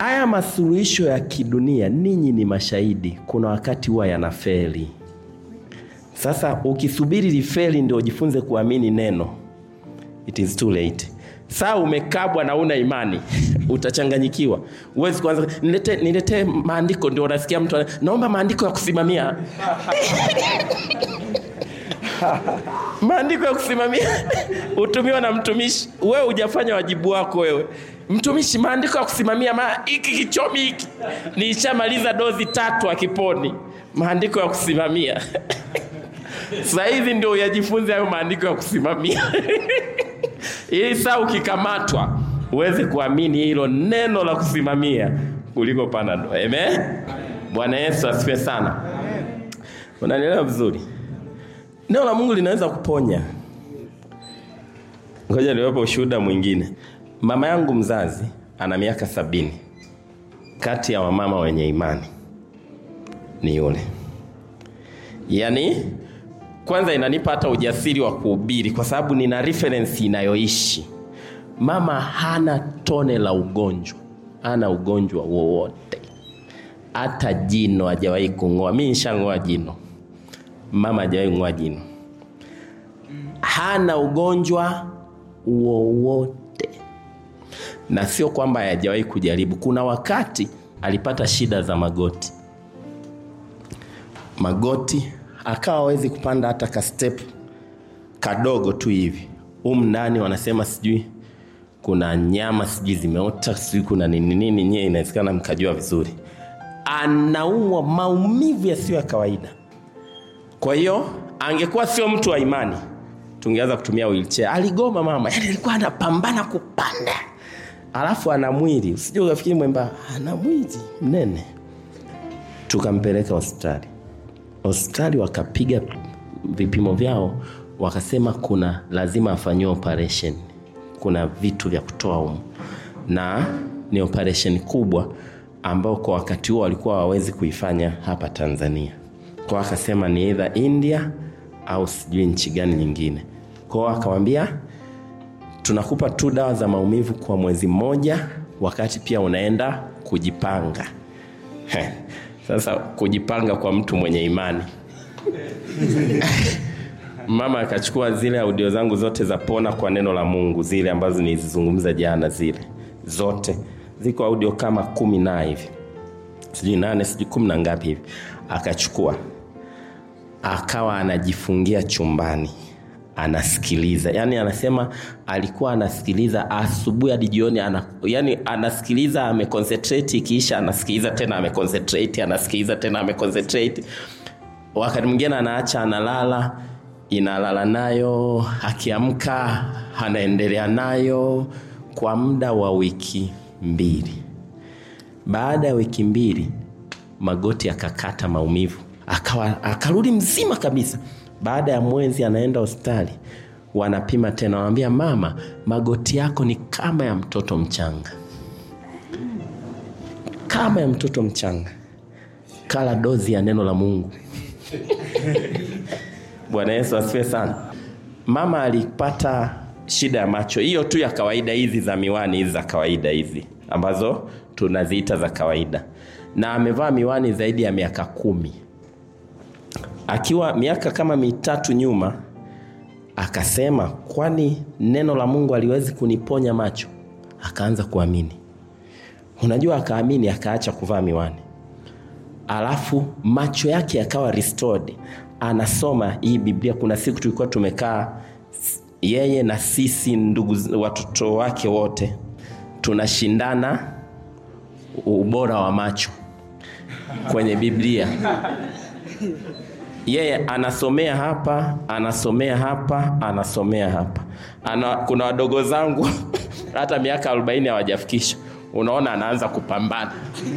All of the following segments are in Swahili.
haya masuluhisho ya kidunia, ninyi ni mashahidi, kuna wakati huwa yanafeli. Sasa ukisubiri lifeli ndio ujifunze kuamini neno, it is too late. Saa umekabwa na una imani utachanganyikiwa. Uwezi kuanza nilete, nilete maandiko, ndio unasikia mtu ana- naomba maandiko ya kusimamia maandiko ya kusimamia utumiwa na mtumishi. Wewe hujafanya wajibu wako wewe mtumishi. Maandiko ya kusimamia ma, hiki kichomi hiki nishamaliza dozi tatu akiponi. Maandiko ya kusimamia sasa hivi ndio uyajifunze hayo maandiko ya kusimamia ili saa ukikamatwa uweze kuamini hilo neno la kusimamia kuliko panado. Amen. Bwana Yesu asifiwe sana. Unanielewa vizuri? Neno la Mungu linaweza kuponya. Ngoja niwape ushuhuda mwingine. Mama yangu mzazi ana miaka sabini. Kati ya wamama wenye imani ni yule. Yaani kwanza inanipa hata ujasiri wa kuhubiri kwa sababu nina reference inayoishi. Mama hana tone la ugonjwa, hana ugonjwa wowote, hata jino hajawahi kung'oa. Mimi nishang'oa jino, mama hajawahi kung'oa jino, hana ugonjwa wowote, na sio kwamba hajawahi kujaribu. Kuna wakati alipata shida za magoti, magoti akawa hawezi kupanda hata ka step kadogo tu hivi. Humu ndani wanasema sijui kuna nyama sijui zimeota sijui kuna nini nini, nyie inawezekana mkajua vizuri. Anaumwa maumivu yasiyo ya kawaida. Kwa hiyo angekuwa sio mtu wa imani, tungeanza kutumia wheelchair. Aligoma mama, yani alikuwa anapambana kupanda, alafu ana mwili usije ukafikiri mwemba, ana mwili mnene. Tukampeleka hospitali hospitali wakapiga vipimo vyao, wakasema kuna lazima afanyiwe operation, kuna vitu vya kutoa humu, na ni operation kubwa ambao kwa wakati huo walikuwa hawawezi kuifanya hapa Tanzania. Kwa akasema ni either India au sijui nchi gani nyingine. Kwa akamwambia tunakupa tu dawa za maumivu kwa mwezi mmoja, wakati pia unaenda kujipanga. Heh. Sasa kujipanga kwa mtu mwenye imani mama akachukua zile audio zangu zote za pona kwa neno la Mungu, zile ambazo nilizizungumza jana, zile zote ziko audio kama kumi na hivi, sijui nane, sijui kumi na ngapi hivi. Akachukua akawa anajifungia chumbani anasikiliza yani, anasema alikuwa anasikiliza asubuhi hadi jioni ana, yani anasikiliza ameconcentrate, ikiisha anasikiliza tena ameconcentrate, anasikiliza tena ameconcentrate. Wakati mwingine anaacha analala, inalala nayo, akiamka anaendelea nayo kwa muda wa wiki mbili. Baada ya wiki mbili, magoti akakata maumivu, akawa akarudi mzima kabisa. Baada ya mwezi anaenda hospitali, wanapima tena, wanamwambia mama, magoti yako ni kama ya mtoto mchanga, kama ya mtoto mchanga. Kala dozi ya neno la Mungu. Bwana Yesu asifiwe sana. Mama alipata shida ya macho, hiyo tu ya kawaida, hizi za miwani hizi za kawaida hizi ambazo tunaziita za kawaida, na amevaa miwani zaidi ya miaka kumi akiwa miaka kama mitatu nyuma akasema, kwani neno la Mungu aliwezi kuniponya macho? Akaanza kuamini. Unajua, akaamini, akaacha kuvaa miwani, alafu macho yake yakawa restored. Anasoma hii Biblia. Kuna siku tulikuwa tumekaa yeye na sisi ndugu, watoto wake wote, tunashindana ubora wa macho kwenye Biblia yeye anasomea hapa, anasomea hapa, anasomea hapa. Ana, kuna wadogo zangu hata miaka arobaini hawajafikisha, unaona anaanza kupambana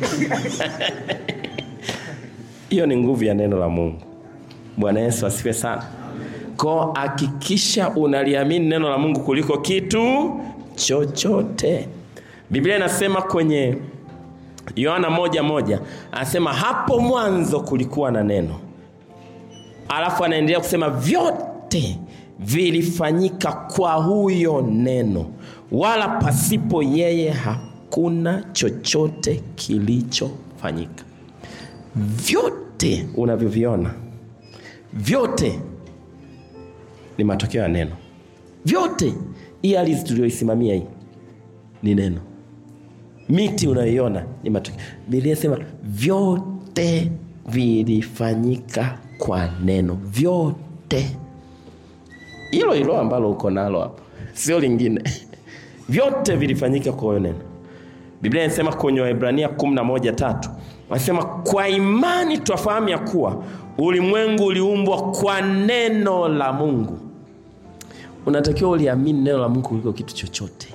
hiyo ni nguvu ya neno la Mungu. Bwana Yesu asifiwe sana. Ko, hakikisha unaliamini neno la Mungu kuliko kitu chochote. Biblia inasema kwenye Yohana moja moja anasema hapo mwanzo kulikuwa na neno alafu anaendelea kusema vyote vilifanyika kwa huyo neno, wala pasipo yeye hakuna chochote kilichofanyika. Vyote unavyoviona vyote ni matokeo ya neno. Vyote hii ardhi tuliyoisimamia hii ni neno. Miti unayoiona ni matokeo. Biblia inasema vyote vilifanyika kwa neno, vyote. Hilo hilo ambalo uko nalo hapo, sio lingine. Vyote vilifanyika kwa hiyo neno. Biblia inasema kwenye Waebrania 11:3 wanasema kwa imani twafahamu ya kuwa ulimwengu uliumbwa kwa neno la Mungu. Unatakiwa uliamini neno la Mungu kuliko kitu chochote,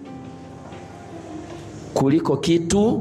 kuliko kitu.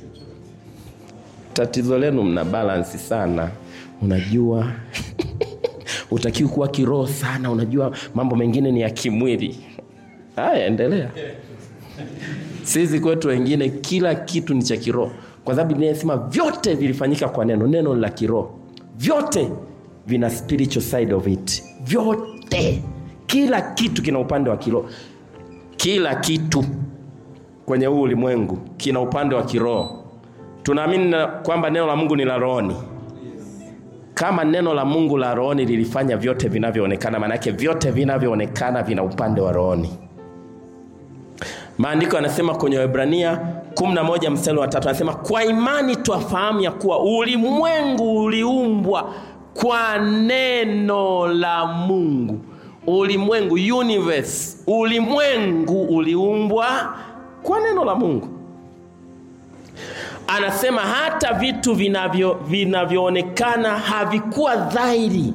Tatizo lenu mna balansi sana, unajua utakiwa kuwa kiroho sana, unajua mambo mengine ni ya kimwili. Haya, endelea. Sisi kwetu wengine kila kitu ni cha kiroho, kwa sababu Biblia inasema vyote vilifanyika kwa neno. Neno la kiroho, vyote vina spiritual side of it. Vyote, kila kitu kina upande wa kiroho. Kila kitu kwenye huu ulimwengu kina upande wa kiroho. Tunaamini kwamba neno la Mungu ni la rohoni. Kama neno la Mungu la rohoni lilifanya vyote vinavyoonekana, maanake vyote vinavyoonekana vina upande wa rohoni. Maandiko yanasema kwenye Waebrania 11 mstari wa tatu anasema kwa imani twafahamu ya kuwa ulimwengu uliumbwa kwa neno la Mungu. Ulimwengu, universe, ulimwengu uliumbwa kwa neno la Mungu. Anasema hata vitu vinavyo vinavyoonekana havikuwa dhahiri,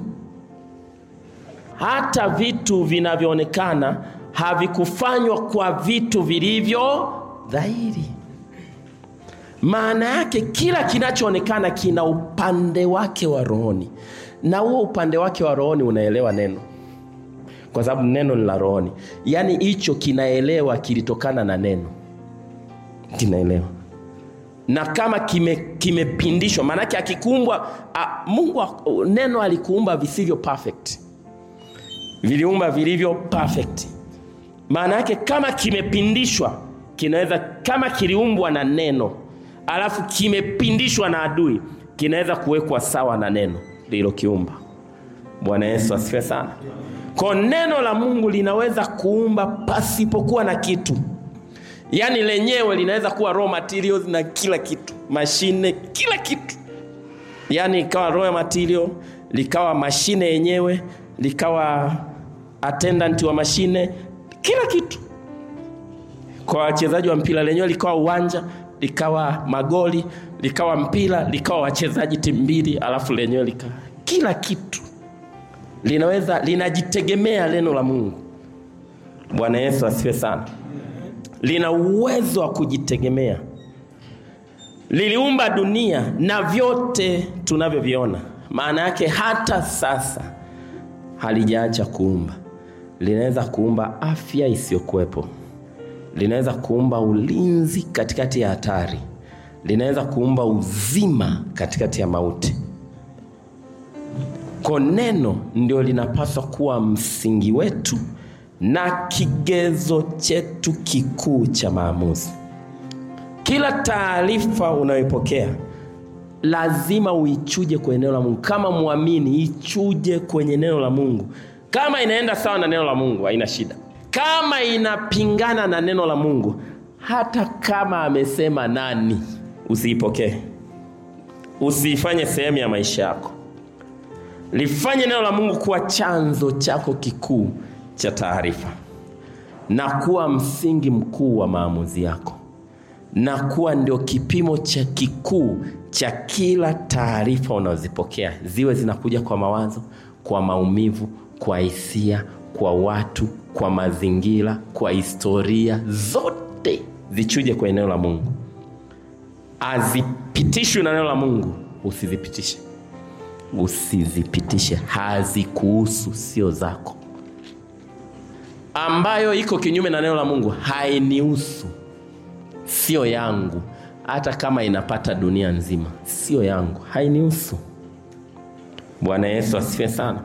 hata vitu vinavyoonekana havikufanywa kwa vitu vilivyo dhahiri. Maana yake kila kinachoonekana kina upande wake wa rohoni, na huo upande wake wa rohoni unaelewa neno, kwa sababu neno ni la rohoni. Yaani hicho kinaelewa, kilitokana na neno, kinaelewa na kama kimepindishwa, kime maanake akikuumbwa Mungu, neno alikuumba visivyo perfect, viliumba vilivyo perfect maana yake kama kimepindishwa kinaweza, kama kiliumbwa na neno alafu kimepindishwa na adui, kinaweza kuwekwa sawa na neno lililokiumba. Bwana Yesu asifiwe sana. Kwa neno la Mungu linaweza kuumba pasipokuwa na kitu, yaani lenyewe linaweza kuwa raw materials na kila kitu, mashine, kila kitu, yaani ikawa raw material, likawa mashine yenyewe, likawa attendant wa mashine kila kitu. Kwa wachezaji wa mpira lenyewe likawa uwanja, likawa magoli, likawa mpira, likawa wachezaji timu mbili, alafu lenyewe likawa kila kitu. Linaweza linajitegemea neno la Mungu. Bwana Yesu asifiwe sana. Lina uwezo wa kujitegemea. Liliumba dunia na vyote tunavyoviona, maana yake hata sasa halijaacha kuumba linaweza kuumba afya isiyokuwepo, linaweza kuumba ulinzi katikati ya hatari, linaweza kuumba uzima katikati ya mauti. Kwa neno ndio linapaswa kuwa msingi wetu na kigezo chetu kikuu cha maamuzi. Kila taarifa unayoipokea lazima uichuje kwenye neno la Mungu. Kama mwamini, ichuje kwenye neno la Mungu. Kama inaenda sawa na neno la Mungu haina shida. Kama inapingana na neno la Mungu, hata kama amesema nani, usiipokee, usiifanye sehemu ya maisha yako. Lifanye neno la Mungu kuwa chanzo chako kikuu cha taarifa na kuwa msingi mkuu wa maamuzi yako na kuwa ndio kipimo cha kikuu cha kila taarifa unazozipokea, ziwe zinakuja kwa mawazo, kwa maumivu kwa hisia, kwa watu, kwa mazingira, kwa historia, zote zichuje kwa eneo la Mungu. Azipitishwe na neno la Mungu, usizipitishe, usizipitishe, hazikuhusu, sio zako. Ambayo iko kinyume na neno la Mungu hainihusu, sio yangu, hata kama inapata dunia nzima, sio yangu, hainihusu. Bwana Yesu asifiwe sana.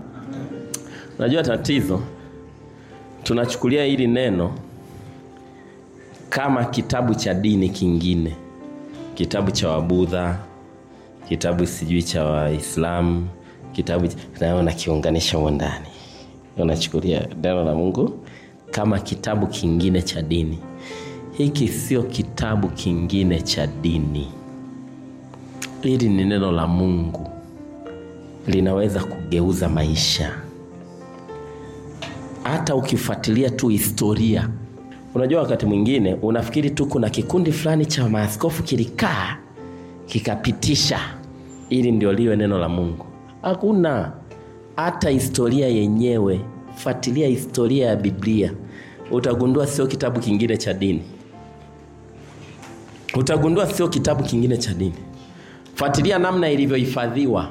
Unajua tatizo, tunachukulia hili neno kama kitabu cha dini kingine kitabu cha wabudha kitabu sijui cha waislamu kitabu nayo nakiunganisha humo ndani unachukulia neno la mungu kama kitabu kingine cha dini hiki sio kitabu kingine cha dini hili ni neno la mungu linaweza kugeuza maisha hata ukifuatilia tu historia unajua wakati mwingine unafikiri tu kuna kikundi fulani cha maaskofu kilikaa kikapitisha ili ndio liwe neno la mungu hakuna hata historia yenyewe fuatilia historia ya biblia utagundua sio kitabu kingine cha dini utagundua sio kitabu kingine cha dini fuatilia namna ilivyohifadhiwa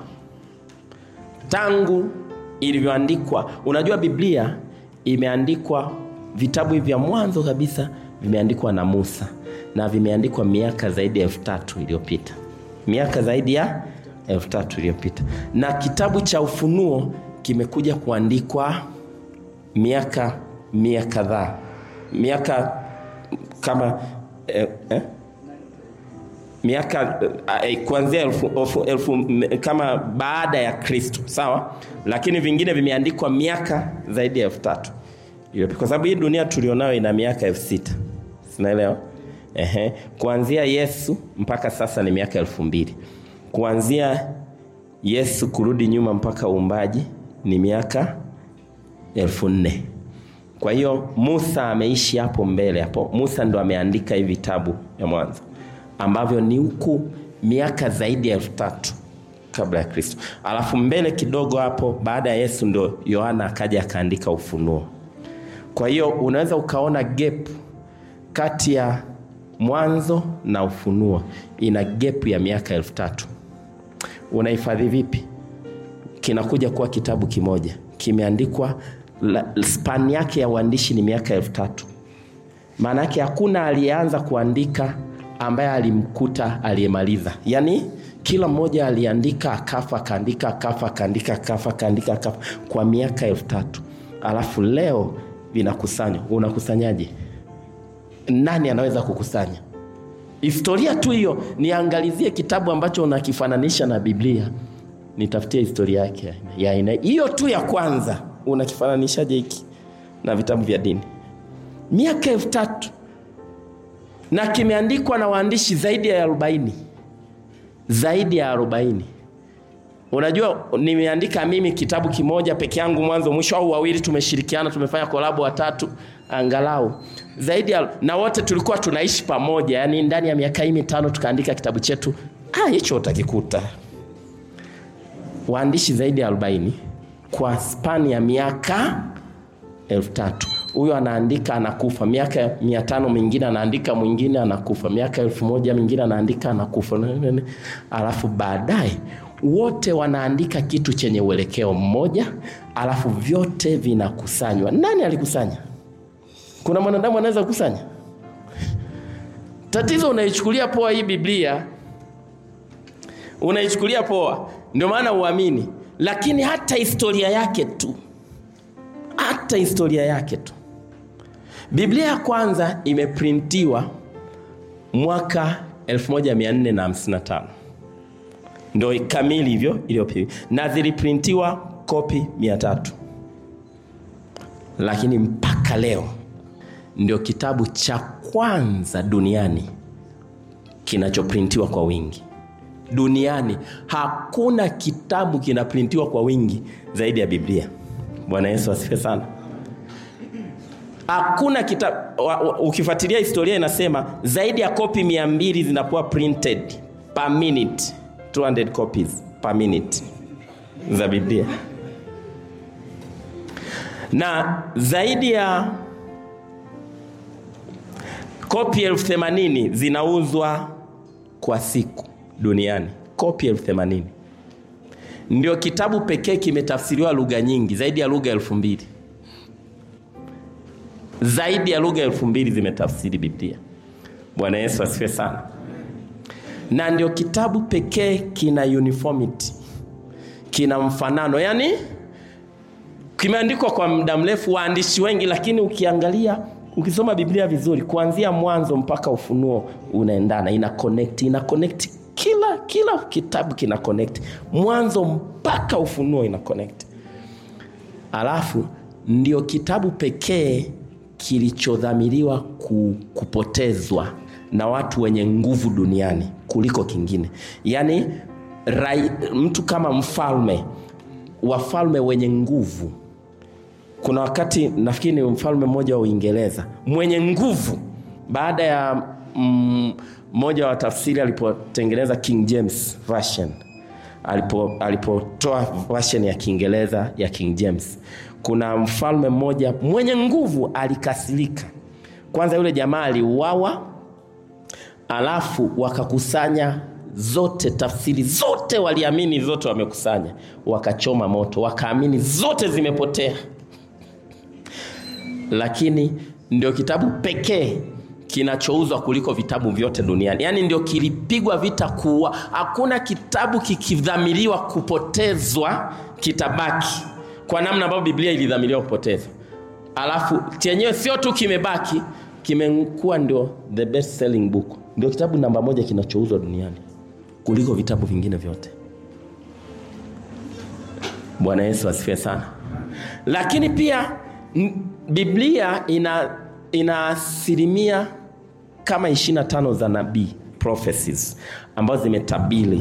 tangu ilivyoandikwa unajua biblia imeandikwa vitabu hivi vya mwanzo kabisa vimeandikwa na musa na vimeandikwa miaka zaidi ya elfu tatu iliyopita miaka zaidi ya elfu tatu iliyopita na kitabu cha ufunuo kimekuja kuandikwa miaka mia kadhaa miaka kama eh, eh? miaka eh, kuanzia elfu, elfu, elfu, m- kama baada ya kristo sawa lakini vingine vimeandikwa miaka zaidi ya elfu tatu iliyopita. kwa sababu hii dunia tulionayo ina miaka elfu sita sinaelewa Ehe. kuanzia yesu mpaka sasa ni miaka elfu mbili kuanzia yesu kurudi nyuma mpaka uumbaji ni miaka elfu nne kwa hiyo musa ameishi hapo mbele hapo musa ndo ameandika hivi vitabu ya mwanzo ambavyo ni huku miaka zaidi ya elfu tatu kabla ya kristo alafu mbele kidogo hapo baada ya yesu ndo yohana akaja akaandika ufunuo kwa hiyo unaweza ukaona gap kati ya mwanzo na ufunuo ina gap ya miaka elfu tatu unahifadhi vipi kinakuja kuwa kitabu kimoja kimeandikwa la- span yake ya uandishi ni miaka elfu tatu maana yake hakuna aliyeanza kuandika ambaye alimkuta aliyemaliza yaani kila mmoja aliandika akafa akaandika akafa akaandika akafa akaandika akafa kwa miaka elfu tatu alafu leo vinakusanywa unakusanyaje nani anaweza kukusanya historia tu hiyo niangalizie kitabu ambacho unakifananisha na biblia nitafutie historia yake ya aina hiyo tu ya kwanza unakifananishaje hiki na vitabu vya dini miaka elfu tatu na kimeandikwa na waandishi zaidi ya arobaini zaidi ya arobaini unajua nimeandika mimi kitabu kimoja peke yangu mwanzo mwisho au wawili tumeshirikiana tumefanya kolabo watatu angalau zaidi ya, na wote tulikuwa tunaishi pamoja yani ndani ya miaka hii mitano tukaandika kitabu chetu ah, hicho utakikuta waandishi zaidi ya 40 kwa span ya miaka elfu tatu huyo anaandika anakufa miaka mia tano mingine anaandika mwingine anakufa miaka elfu moja mingine anaandika anakufa alafu baadaye wote wanaandika kitu chenye uelekeo mmoja alafu vyote vinakusanywa nani alikusanya kuna mwanadamu anaweza kukusanya tatizo unaichukulia poa hii biblia unaichukulia poa ndio maana uamini lakini hata historia yake tu hata historia yake tu biblia ya kwanza imeprintiwa mwaka 1455 ndo kamili hivyo iliyopigwa na ziliprintiwa kopi 300 lakini mpaka leo ndio kitabu cha kwanza duniani kinachoprintiwa kwa wingi duniani hakuna kitabu kinaprintiwa kwa wingi zaidi ya biblia bwana yesu asifiwe sana hakuna kitabu ukifuatilia historia inasema zaidi ya kopi mia mbili zinakuwa printed per minute 200 copies per minute za biblia na zaidi ya kopi elfu themanini zinauzwa kwa siku duniani kopi elfu themanini ndio kitabu pekee kimetafsiriwa lugha nyingi zaidi ya lugha elfu mbili zaidi ya lugha elfu mbili zimetafsiri biblia bwana yesu asifiwe sana na ndio kitabu pekee kina uniformity kina mfanano yaani kimeandikwa kwa muda mrefu waandishi wengi lakini ukiangalia ukisoma biblia vizuri kuanzia mwanzo mpaka ufunuo unaendana ina connect ina connect kila kila kitabu kina connect mwanzo mpaka ufunuo ina connect alafu ndio kitabu pekee kilichodhamiriwa ku, kupotezwa na watu wenye nguvu duniani kuliko kingine yaani rai, mtu kama mfalme wafalme wenye nguvu kuna wakati nafikiri ni mfalme mmoja wa uingereza mwenye nguvu baada ya mm, mmoja wa tafsiri alipotengeneza king james version alipo alipotoa version ya kiingereza ya king james kuna mfalme mmoja mwenye nguvu alikasirika kwanza yule jamaa aliuawa alafu wakakusanya zote tafsiri zote waliamini zote wamekusanya wakachoma moto wakaamini zote zimepotea lakini ndio kitabu pekee kinachouzwa kuliko vitabu vyote duniani yaani ndio kilipigwa vita kuua hakuna kitabu kikidhamiriwa kupotezwa kitabaki kwa namna ambavyo biblia ilidhamiriwa kupotezwa alafu chenyewe sio tu kimebaki kimekuwa ndio the best selling book ndio kitabu namba moja kinachouzwa duniani kuliko vitabu vingine vyote bwana yesu asifiwe sana lakini pia n- biblia ina ina asilimia kama 25 za nabii prophecies ambazo zimetabiri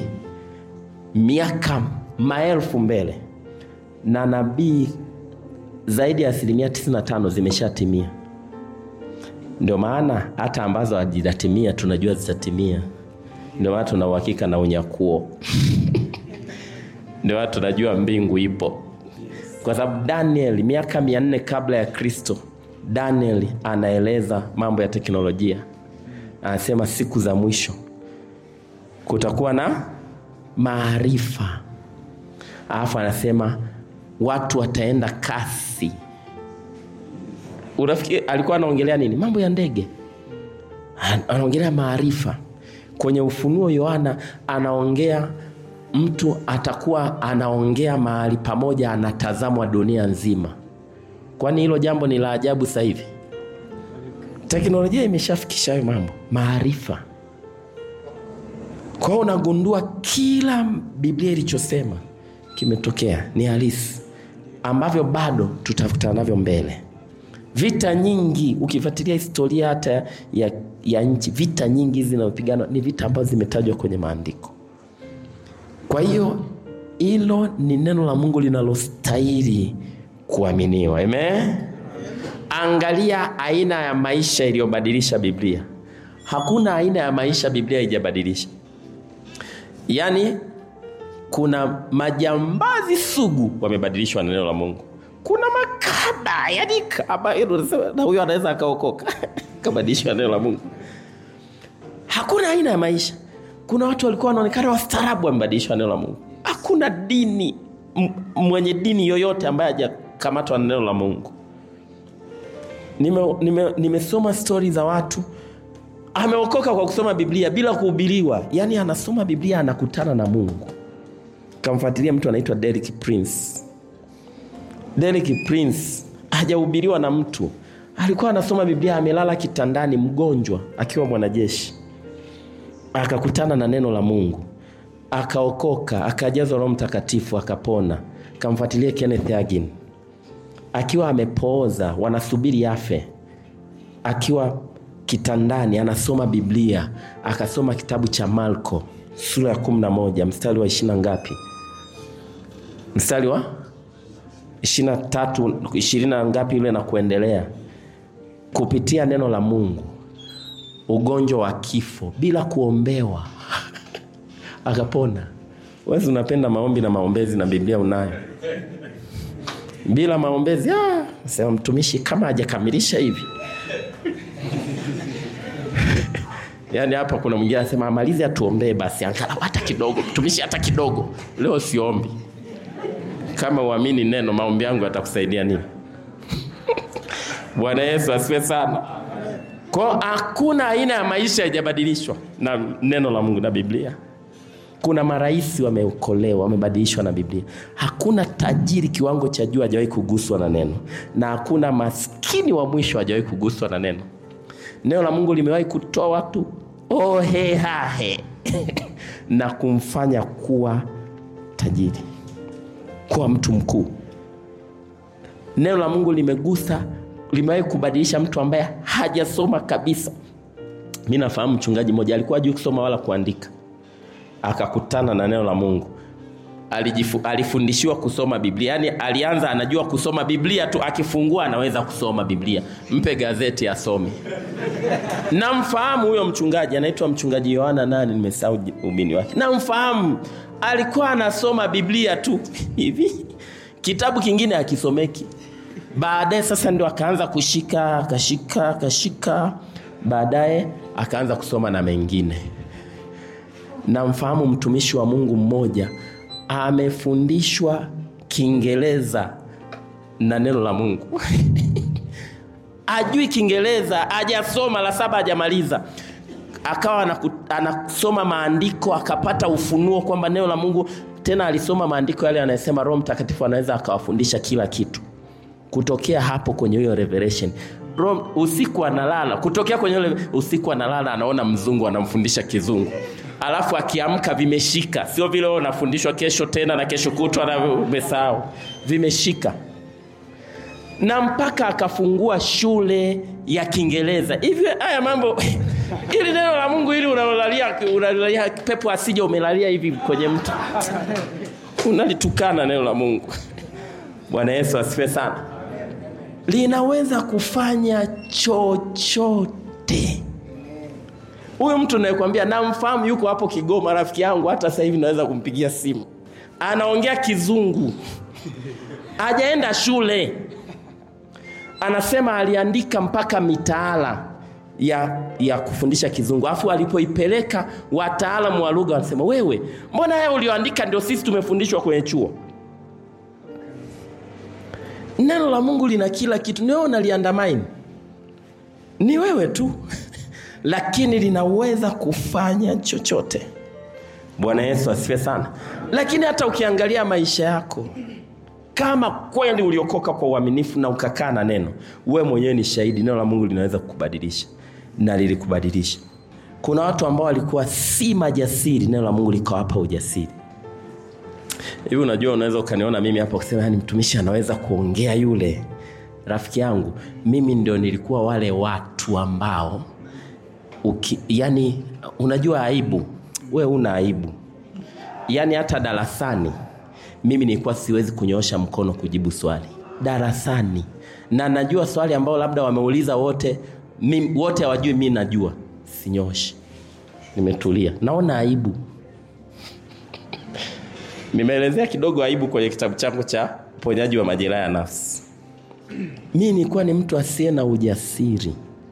miaka maelfu mbele na nabii zaidi ya asilimia 95 zimeshatimia ndio maana hata ambazo hazijatimia tunajua zitatimia ndio maana tuna uhakika na unyakuo ndio maana tunajua mbingu ipo kwa sababu daniel miaka mia nne kabla ya kristo daniel anaeleza mambo ya teknolojia anasema siku za mwisho kutakuwa na maarifa alafu anasema watu wataenda kasi unafikiri alikuwa anaongelea nini mambo ya ndege An- anaongelea maarifa kwenye ufunuo yohana anaongea mtu atakuwa anaongea mahali pamoja anatazamwa dunia nzima kwani hilo jambo ni la ajabu sasa hivi teknolojia imeshafikisha hayo mambo maarifa kwa hiyo unagundua kila biblia ilichosema kimetokea ni halisi ambavyo bado tutakutana navyo mbele vita nyingi ukifuatilia historia hata ya, ya nchi vita nyingi hizi zinazopiganwa ni vita ambazo zimetajwa kwenye maandiko kwa hiyo hilo ni neno la mungu linalostahili kuaminiwa amen angalia aina ya maisha iliyobadilisha biblia hakuna aina ya maisha biblia haijabadilisha yaani kuna majambazi sugu wamebadilishwa na neno la mungu kuna makada yani kama hilo unasema, na huyo anaweza akaokoka kabadilishwa na neno la mungu hakuna aina ya maisha kuna watu walikuwa wanaonekana wastaarabu wamebadilishwa na neno la mungu hakuna dini m- mwenye dini yoyote ambaye hajakamatwa na neno la mungu nimesoma nime, nime stori za watu ameokoka kwa kusoma biblia bila kuhubiriwa yaani anasoma biblia anakutana na mungu kamfuatilia mtu anaitwa Derek Prince. Derek Prince hajahubiriwa na mtu, alikuwa anasoma Biblia amelala kitandani, mgonjwa, akiwa mwanajeshi, akakutana na neno la Mungu, akaokoka, akajazwa Roho Mtakatifu, akapona. Kamfuatilia Kenneth Hagin akiwa amepooza, wanasubiri afe, akiwa kitandani anasoma Biblia, akasoma kitabu cha Marko sura ya kumi na moja mstari wa ishirina ngapi? Mstari wa ishirina tatu ishirini na ngapi yule na kuendelea, kupitia neno la Mungu, ugonjwa wa kifo bila kuombewa akapona. Wewe unapenda maombi na maombezi na Biblia unayo bila maombezi ah, sema mtumishi kama hajakamilisha hivi yaani hapa kuna mwingine anasema amalize atuombee basi angalau hata kidogo mtumishi hata kidogo leo siombi kama uamini neno maombi yangu yatakusaidia nini bwana yesu asiwe sana kwao hakuna aina ya maisha haijabadilishwa na neno la mungu na biblia kuna marais wameokolewa wamebadilishwa na biblia hakuna tajiri kiwango cha juu hajawahi kuguswa na neno na hakuna maskini wa mwisho hajawahi kuguswa na neno neno la mungu limewahi kutoa watu ohehahe na kumfanya kuwa tajiri kuwa mtu mkuu neno la mungu limegusa limewahi kubadilisha mtu ambaye hajasoma kabisa mi nafahamu mchungaji mmoja alikuwa juu kusoma wala kuandika akakutana na neno la mungu Alijifu, alifundishiwa kusoma biblia yaani alianza anajua kusoma biblia tu akifungua anaweza kusoma biblia mpe gazeti asome namfahamu huyo mchungaji anaitwa mchungaji yohana nani nimesahau umini wake namfahamu alikuwa anasoma biblia tu hivi kitabu kingine akisomeki baadaye sasa ndio akaanza kushika akashika akashika baadaye akaanza kusoma na mengine namfahamu mtumishi wa mungu mmoja amefundishwa kiingereza na neno la mungu ajui kiingereza ajasoma la saba ajamaliza akawa anaku, anasoma maandiko akapata ufunuo kwamba neno la mungu tena alisoma maandiko yale anayesema roho mtakatifu anaweza akawafundisha kila kitu kutokea hapo kwenye hiyo revelation Rom, usiku analala kutokea kwenye ule usiku analala anaona mzungu anamfundisha kizungu alafu akiamka vimeshika sio vile wewe unafundishwa kesho tena na kesho kutwa na umesahau vimeshika na mpaka akafungua shule ya kiingereza hivi haya mambo ili neno la mungu ili unalalia unalalia pepo asija umelalia hivi kwenye mtu unalitukana neno la mungu bwana yesu asifiwe sana linaweza kufanya chochote huyu mtu nayekwambia namfahamu yuko hapo kigoma rafiki yangu hata sasa hivi naweza kumpigia simu anaongea kizungu ajaenda shule anasema aliandika mpaka mitaala ya ya kufundisha kizungu alafu alipoipeleka wataalamu wa lugha wanasema wewe mbona haya ulioandika ndio sisi tumefundishwa kwenye chuo neno la mungu lina kila kitu ni wewe unaliandamaini ni wewe tu lakini linaweza kufanya chochote bwana yesu asifiwe sana lakini hata ukiangalia maisha yako kama kweli uliokoka kwa uaminifu na ukakaa na neno we mwenyewe ni shahidi neno la mungu linaweza kukubadilisha na lilikubadilisha kuna watu ambao walikuwa si majasiri neno la mungu likawapa ujasiri hivi unajua unaweza ukaniona mimi hapa kusema yani mtumishi anaweza kuongea yule rafiki yangu mimi ndio nilikuwa wale watu ambao uki, yani unajua aibu we una aibu yani hata darasani mimi nilikuwa siwezi kunyoosha mkono kujibu swali darasani na najua swali ambao labda wameuliza wote mimi, wote hawajui mi najua sinyoshi nimetulia naona aibu nimeelezea kidogo aibu kwenye kitabu changu cha uponyaji wa majeraha ya nafsi mi nilikuwa ni mtu asiye na ujasiri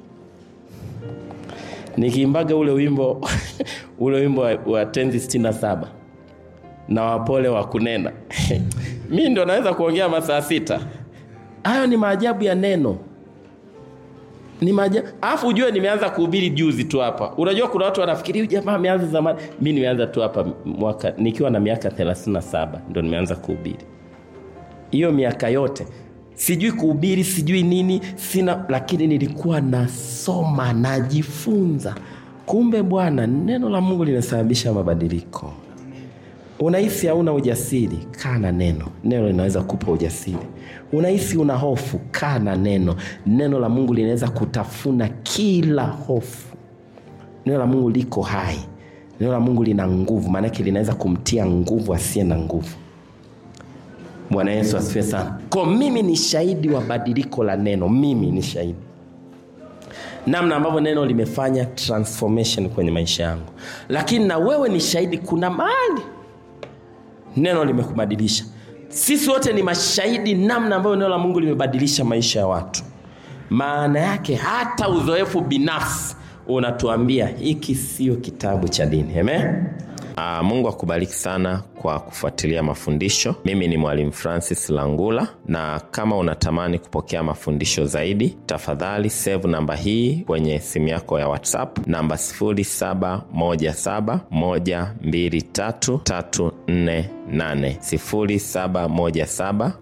nikiimbaga ule wimbo ule wimbo wa, wa tenzi sitini na saba na wapole wa kunena mi ndo naweza kuongea masaa sita hayo ni maajabu ya neno ni maajabu alafu ujue nimeanza kuhubiri juzi tu hapa unajua kuna watu wanafikiri huyu jamaa ameanza zamani mi nimeanza tu hapa mwaka nikiwa na miaka 37 ndo nimeanza kuhubiri hiyo miaka yote sijui kuhubiri sijui nini sina lakini nilikuwa nasoma najifunza kumbe bwana neno la mungu linasababisha mabadiliko unahisi hauna ujasiri kaa na neno neno linaweza kupa ujasiri unahisi una hofu kaa na neno neno la mungu linaweza kutafuna kila hofu neno la mungu liko hai neno la mungu lina nguvu maanake linaweza kumtia nguvu asiye na nguvu bwana yesu asifiwe sana ko mimi ni shahidi wa badiliko la neno mimi ni shahidi namna ambavyo neno limefanya transformation kwenye maisha yangu lakini na wewe ni shahidi kuna mahali neno limekubadilisha sisi wote ni mashahidi namna ambayo neno la mungu limebadilisha maisha ya watu maana yake hata uzoefu binafsi unatuambia hiki sio kitabu cha dini Amen? Aa, mungu akubariki sana kwa kufuatilia mafundisho. Mimi ni Mwalimu Francis Langula, na kama unatamani kupokea mafundisho zaidi, tafadhali save namba hii kwenye simu yako ya WhatsApp, namba 0717123348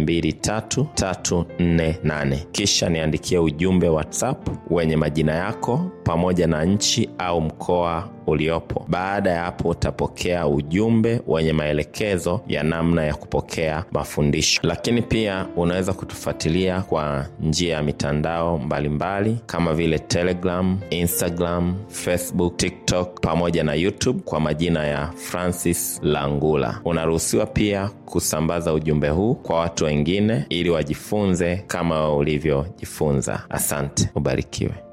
0717123348. Kisha niandikie ujumbe WhatsApp wenye majina yako pamoja na nchi au mkoa uliopo. Baada ya hapo, utapokea ujumbe wenye maelekezo ya namna ya kupokea mafundisho. Lakini pia unaweza kutufuatilia kwa njia ya mitandao mbalimbali mbali, kama vile Telegram, Instagram, Facebook, TikTok pamoja na YouTube kwa majina ya Francis Langula. Unaruhusiwa pia kusambaza ujumbe huu kwa watu wengine ili wajifunze kama ulivyojifunza. Asante, ubarikiwe.